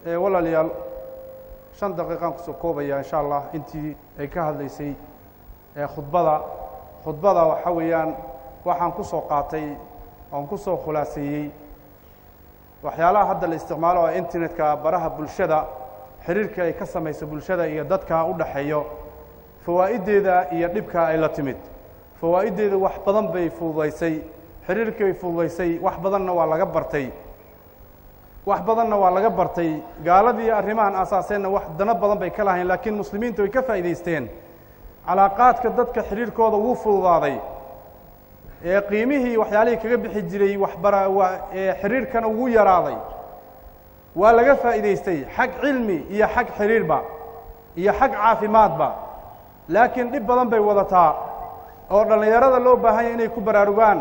walaalayaal shan daqiiqaan kusoo koobaya insha allah intii ay ka hadlaysay khudbada khudbada waxa weeyaan waxaan ku soo qaatay oon ku soo khulaaseeyey waxyaalaha hadda la isticmaalo oo internetka baraha bulshada xiriirka ay ka samayso bulshada iyo dadka u dhaxeeyo fawaa'iddeeda iyo dhibka ay la timid fawaa'iddeeda wax badan bay fududaysay xiriirkii bay fududaysay wax badanna waa laga bartay wax badanna waa laga bartay gaaladii arrimahan aasaaseenna wax dano badan bay ka lahayn laakiin muslimiinta way ka faa'idaysteen calaaqaadka dadka xidhiirkooda wuu fududaaday ee qiimihii waxyaalihii kaga bixi jiray waxbara waa ee xidhiirkana wuu yaraaday waa laga faa'idaystay xag cilmi iyo xag xidhiirba iyo xag caafimaadba laakiin dhib badan bay wadataa oo dhallinyarada loo baahan yahy inay ku baraarugaan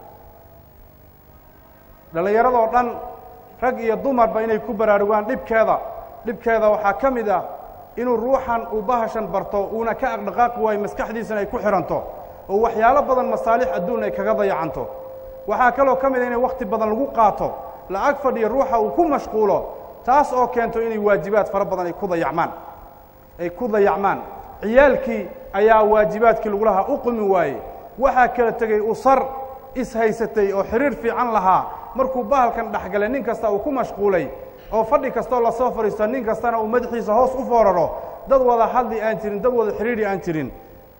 dhallinyaradoo dhan rag iyo dumarba inay ku baraarugaan dhibkeeda dhibkeeda waxaa ka mid ah inuu ruuxan uu bahashan barto uuna ka aqdhaqaaqi waayo maskaxdiisana ay ku xidhanto oo waxyaalo badan masaalix adduun ay kaga dayacanto waxaa kaloo ka mid a inay wakhti badan lagu qaato lacag fadhiyo ruuxa uu ku mashquulo taas oo keento inay waajibaad fara badan ay ku dayacmaan ay ku dayacmaan ciyaalkii ayaa waajibaadkii lagu lahaa u qumi waaye waxaa kala tegey usar ishaysatay oo xidhiir fiican lahaa markuu bahalkan dhexgalay nin kasta uu ku mashquulay oo fadhi kastoo lasoo fadhiisto nin kastana uu madaxiisa hoos u fooraro dad wada hadli aan jirin dad wada xidhiiri aan jirin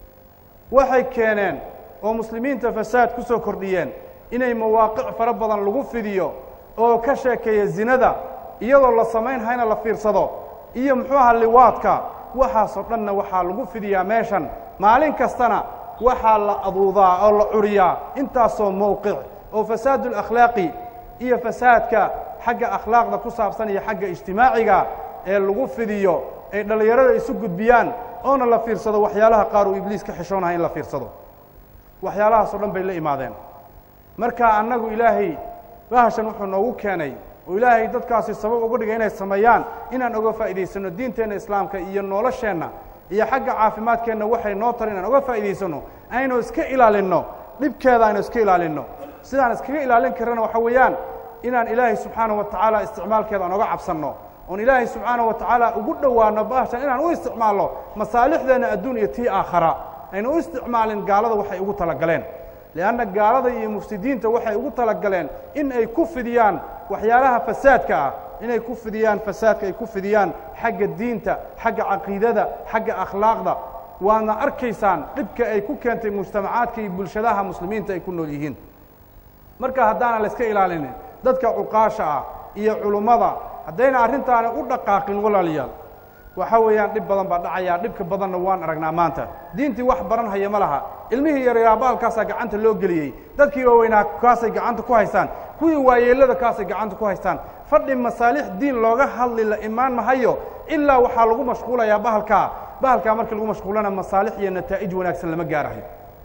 waxay keeneen oo muslimiinta fasaad ku soo kordhiyeen inay mawaaqic fara badan lagu fidiyo oo ka sheekeeya zinada iyadoo la samayn hayna la fiirsado iyo muxuu aha liwaadka waxaasoo dhanna waxaa lagu fidiyaa meeshan maalin kastana waxaa la aduudaa oo la curiyaa intaasoo mowqic oo fasaadu lakhlaaqi iyo fasaadka xagga akhlaaqda ku saabsan iyo xagga ijtimaaciga ee lagu fidiyo ay dhallinyarada isu gudbiyaan oona la fiirsado waxyaalaha qaar uu ibliis ka xishoonaha in la fiirsado waxyaalahaasoo dhan bay la imaadeen marka annagu ilaahay bahashan wuxuu noogu keenay oo ilaahay dadkaasi sabab uga dhigay inay sameeyaan inaan oga faa'iidaysanno diinteenna islaamka iyo nolosheenna iyo xagga caafimaadkeenna waxay noo tara inaan oga faa'iidaysanno aynu iska ilaalinno dhibkeeda aynu iska ilaalinno sidaan iskaga ilaalin karana waxa weeyaan inaan ilaahay subxaanaه wa tacaala isticmaalkeeda aan oga cabsanno oon ilaahay subxaanaه wa tacaala ugu dhowaano bahashan inaan u isticmaalno masaalixdeenna adduun iyo tii aakhara aynu u isticmaalin gaalada waxay ugu talagaleen lianna gaalada iyo mufsidiinta waxay ugu talagaleen in ay ku fidiyaan waxyaalaha fasaadka ah inay ku fidiyaan fasaadka ay ku fidiyaan xagga diinta xagga caqiidada xagga akhlaaqda waadna arkaysaan dhibka ay ku keentay mujtamacaadka iyo bulshadaha muslimiinta ay ku nool yihiin marka haddaanan la iska ilaalinin dadka cuqaasha ah iyo culummada haddayna arrintaana u dhaqaaqin walaalayaal waxa weeyaan dhib badan baa dhacayaa dhibka badanna waan aragnaa maanta diintii wax baran haya ma laha ilmihii yaryaaraa baalkaasaa gacanta loo geliyey dadkii waaweynaa kaasay gacanta ku haystaan kuwii waayeellada kaasay gacanta ku haystaan fadhi masaalix diin looga hadli la imaan mahayo ilaa waxaa lagu mashquulayaa bahalkaa bahalkaa markii lagu mashquulana masaalix iyo nataa'ij wanaagsan lama gaarahayo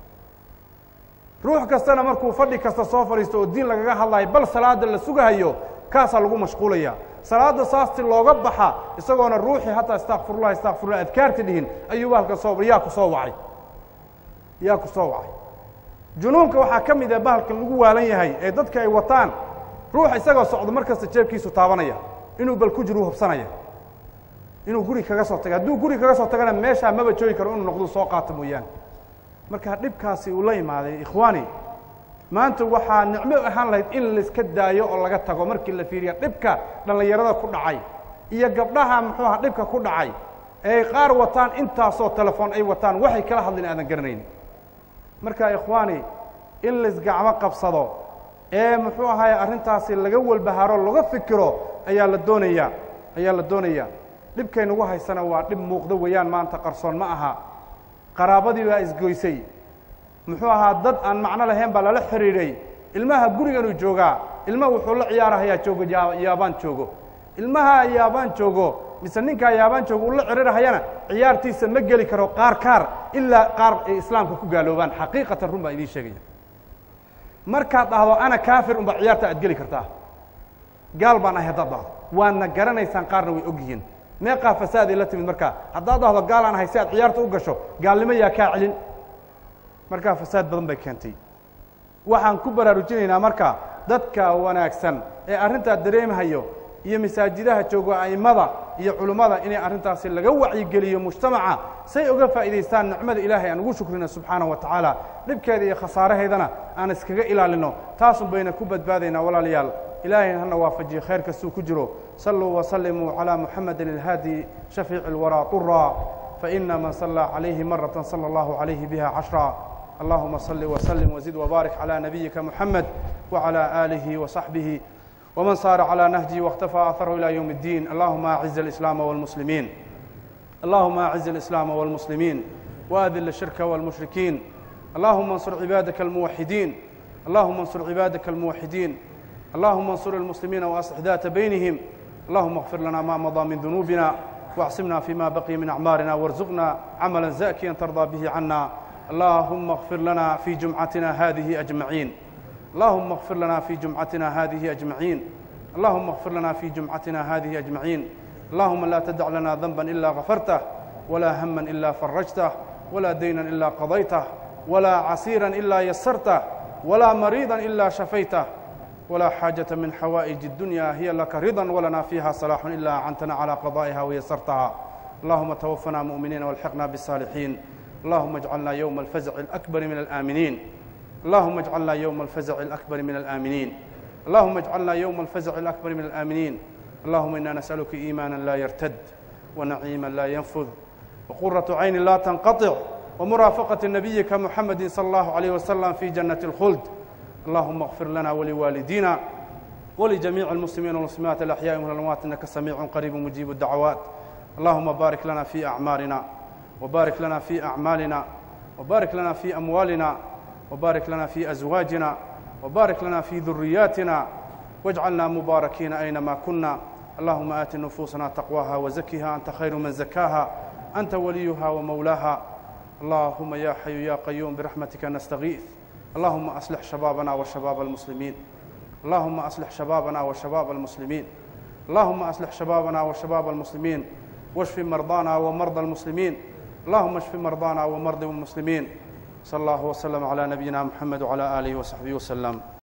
ruux kastana markuu fadhi kasta soo fadhiisto oo diin lagaga hadlayo bal salaada la sugahayo kaasaa lagu mashquulaya salaadda saasti looga baxa isagoona ruuxii hataa istakfirullah istakfirullah adkaarta dhihin ayuu bahalka soo yaa ku soo wacay yaa ku soo wacay junuunka waxaa ka mid ah bahalkan lagu waalan yahay ee dadka ay wataan ruux isagoo socdo mar kasta jeebkiisu taabanaya inuu bal ku jiru hubsanaya inuu guri kaga soo taga hadduu guri kaga soo tagana meeshaa maba joogi karo inuu noqdo soo qaato mooyaane marka dhibkaasi uu la imaaday ikhwaani maanta waxaa nicmo ahaan lahayd in laiska daayo oo laga tago markii la fiiriya dhibka dhallinyarada ku dhacay iyo gabdhaha muxuu aha dhibka ku dhacay ee qaar wataan intaasoo telefoon ay wataan waxay kala hadlin aadan garanayn marka ikhwaani in laisgacmo qabsado ee muxuu ahaye arrintaasi laga walbahaaro laga fikiro ayaa la doonayaa ayaa la doonayaa dhibkaynugu haysana waa dhib muuqdo weeyaan maanta qarsoon ma aha qaraabadii baa isgoysay muxuu ahaa dad aan macno lahayn baa lala xidhiidhay ilmaha guriganuu joogaa ilma wuxuu la ciyaarahayaa joogo yaabaan joogo ilmaha yaabaan joogo mise ninkaa yaabaan joogo uu la cirirahayana ciyaartiisa ma geli karo qaar kaar ilaa qaar ay islaamka ku gaaloobaan xaqiiqatan run baan idiin sheegaya markaad dhahdo ana kaafir unbaa ciyaarta aad geli kartaa gaal baan ahay haddaad dhahdo waadna garanaysaan qaarna way og yihiin meeqaa fasaaday la timid markaa haddaad dhahdo gaal aan ahay si aad ciyaarta u gasho gaalnimo yaa kaa celin markaa fasaad badan bay keentay waxaan ku baraarujinaynaa marka dadka wanaagsan ee arrintaa dareemahayo iyo masaajidaha jooga a'immada iyo culummada inay arrintaasi laga wacyigeliyo mujtamaca say uga faa'iidaystaan nicmada ilaahay aan ugu shukrino subxaanaه wa tacaala dhibkeeda iyo khasaaraheedana aan iskaga ilaalino taasun bayna ku badbaadaynaa walaalayaal ilaahayna hana waafajiyo khayr kastuu ku jiro saluu wasalimuu calىa muxamedi اlhaadi shafiici اlwaraa طura faina man sallaa calayhi maraة salى اllahu عalayhi biha cashra allahuma صل وsلم وزid وbaaرك عlى نبيika محamed وعlى آliه وصaحبه وmaن sار عlى نهجi واkتفى أثره إلى يوم الدين اللهma أعز الإسلام والمسلمين اللهma أعز الإسلام والمسلمين وأذل الشhرك والمشhركين اللهma انصر عباadك الموحدين اللهma انصر عباadك الموحدين اللهma انصر المسلمين وأصلح ذات بينهم اللهma اغفر لنا ما مضى من ذنوبنا واعصمنا فيma بقي من أعماarنا وارزقنا عملا زاكيا ترضى به عنا اللهم اغفر لنا في جمعتنا هذه أجمعين اللهم اغفر لنا في جمعتنا هذه أجمعين اللهم اغفر لنا في جمعتنا هذه أجمعين اللهم لا تدع لنا ذنبا إلا غفرته ولا هما إلا فرجته ولا دينا إلا قضيته ولا عسيرا إلا يسرته ولا مريضا إلا شفيته ولا حاجة من حوائج الدنيا هي لك رضا ولنا فيها صلاح إلا أعنتنا على قضائها ويسرتها اللهم توفنا مؤمنين والحقنا بالصالحين اللهم اجعلنا يوم الفزع الأكبر من الآمنين اللهم اجعلنا يوم الفزع الأكبر من الآمنين اللهم اجعلنا يوم الفزع الأكبر من الآمنين اللهم إنا نسألك إيمانا لا يرتد ونعيما لا ينفذ وقرة عين لا تنقطع ومرافقة نبيك محمد صلى الله عليه وسلم في جنة الخلد اللهم اغفر لنا ولوالدينا ولجميع المسلمين والمسلمات الأحياء والأموات إنك سميع قريب مجيب الدعوات اللهم بارك لنا في أعمارنا وبارك لنا في أعمالنا وبارك لنا في أموالنا وبارك لنا في أزواجنا وبارك لنا في ذرياتنا واجعلنا مباركين أينما كنا اللهم آت نفوسنا تقواها وزكها أنت خير من زكاها أنت وليها ومولاها اللهم يا حي يا قيوم برحمتك نستغيث اللهم أصلح شبابنا وشباب المسلمين اللهم أصلح شبابنا وشباب المسلمين اللهم أصلح شبابنا وشباب المسلمين واشف مرضانا ومرضى المسلمين اللهم اشف مرضانا ومرضى المسلمين صلى الله وسلم على نبينا محمد وعلى آله وصحبه وسلم